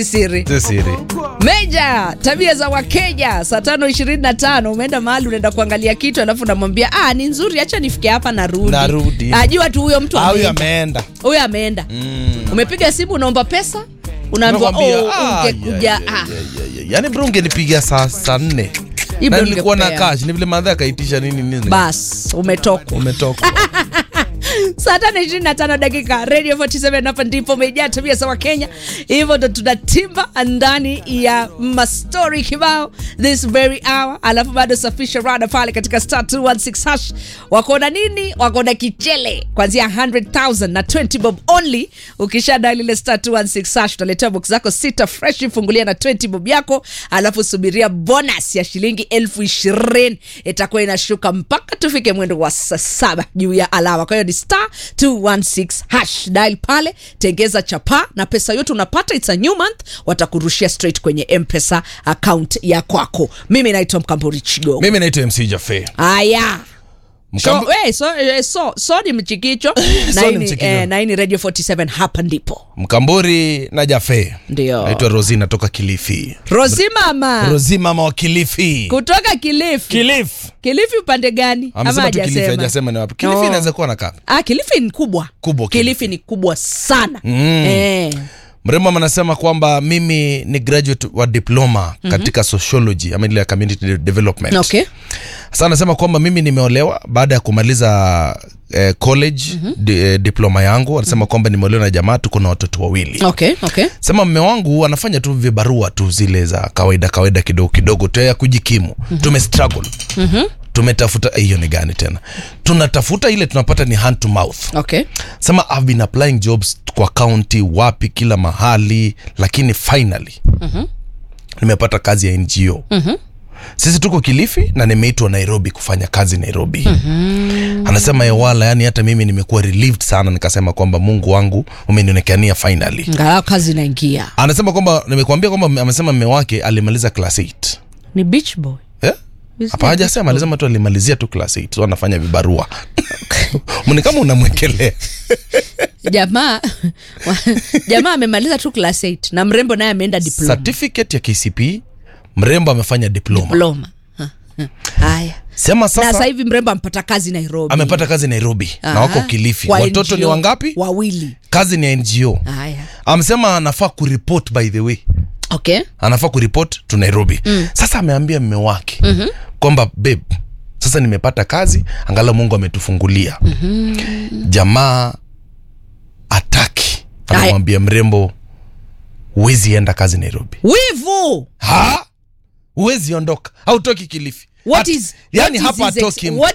siri Si siri. Meja, tabia za Wakenya. Saa tano ishirini na tano umeenda mahali unaenda kuangalia kitu alafu unamwambia ah, ni nzuri, acha nifike hapa narudi. Narudi. Ajua tu huyo mtu Ah, huyu ameenda. ameenda. Huyo ameenda. Umepiga simu unaomba pesa, unaambiwa Nakwambia, oh, ah, ungekuja ya, ah. ya, ya, ya. Yaani bro ungenipigia saa saa nne Hii na bro nilikuwa na ningekupea. cash, ni vile madha akaitisha nini nini. Bas, umetoka. Umetoka. saa tano ishirini na tano dakika radio 47 hapa ndipo umejaa tabia za wakenya hivyo ndo tunatimba ndani ya mastori kibao this very hour alafu bado safisha rada pale katika star 216 hash wakona nini wakona kichele kwanzia 100000 na 20 bob only ukisha dali ile star 216 hash utaletewa box zako sita fresh fungulia na 20 bob yako alafu subiria bonus ya shilingi elfu ishirini itakuwa inashuka mpaka tufike mwendo wa saa saba juu ya alama kwa hiyo ni star 216 hash dial pale tengeza chapa na pesa yote unapata it's a new month watakurushia straight kwenye mpesa account ya kwako mimi naitwa mkamburi chigo Mimi naitwa MC Jafe. haya So, Mkambu- eh, so, eh, so, so ni mchikicho na So hii ni ni, mchikicho. eh, na hii ni radio 47 hapa ndipo Mkamburi na Jafe. ndio Naitwa Rosi natoka Kilifi. rosi mama Rosi mama wa Kilifi. kutoka kilifi Kilifi. kilifi upande gani ama Amesema tu Kilifi hajasema hajasema ni wapi. Kilifi Oh. inaweza kuwa na kaka. ah, kilifi ni kubwa Kubwa kilifi. Kilifi. ni kubwa sana Mm. eh. Mrembo anasema kwamba mimi ni graduate wa diploma katika sociology ama ile ya community de- development. okay Sasa anasema kwamba mimi nimeolewa baada ya kumaliza eh, college di, eh, diploma yangu. Anasema kwamba nimeolewa na jamaa, tuko na watoto wawili. okay okay Sema mme wangu anafanya tu vibarua tu zile za kawaida kawaida kidogo kidogo tu ya kujikimu. Tume struggle. Tumetafuta hiyo ni gani tena? Tunatafuta ile tunapata ni hand to mouth. okay Sema I've been applying jobs kwa county wapi kila mahali lakini finally nimepata kazi ya NGO. Sisi tuko Kilifi na nimeitwa Nairobi kufanya kazi Nairobi. Anasema Ewala, yani hata mimi nimekuwa relieved sana, nikasema kwamba Mungu wangu umenionekania finally. ngalau kazi inaingia Anasema kwamba nimekuambia kwamba amesema mme wake alimaliza class 8. ni beach boy Eh? Is Hapa it hajasema, alisema tu alimalizia tu class 8. So anafanya vibarua. Mbona kama unamwekelea? jamaa jamaa amemaliza tu class 8 na mrembo naye ameenda diploma certificate ya KCP mrembo amefanya diploma. diploma Ha, ha. haya Sema na sasa sasa hivi mrembo amepata kazi nairobi amepata kazi Nairobi Aha. na wako Kilifi. Kwa Watoto ni NGO. wangapi? wawili Kazi ni ya NGO. haya Amesema anafaa kuripot by the way. okay Anafaa kuripot to Nairobi. Sasa ameambia mme wake kwamba babe, sasa nimepata kazi, angalau Mungu ametufungulia. Jamaa ataki. Anamwambia mrembo huwezi enda kazi Nairobi. wivu Ha? Huwezi ondoka. Hautoki Kilifi. what Hat- is yani what is hapa his ex- atoki mtu. what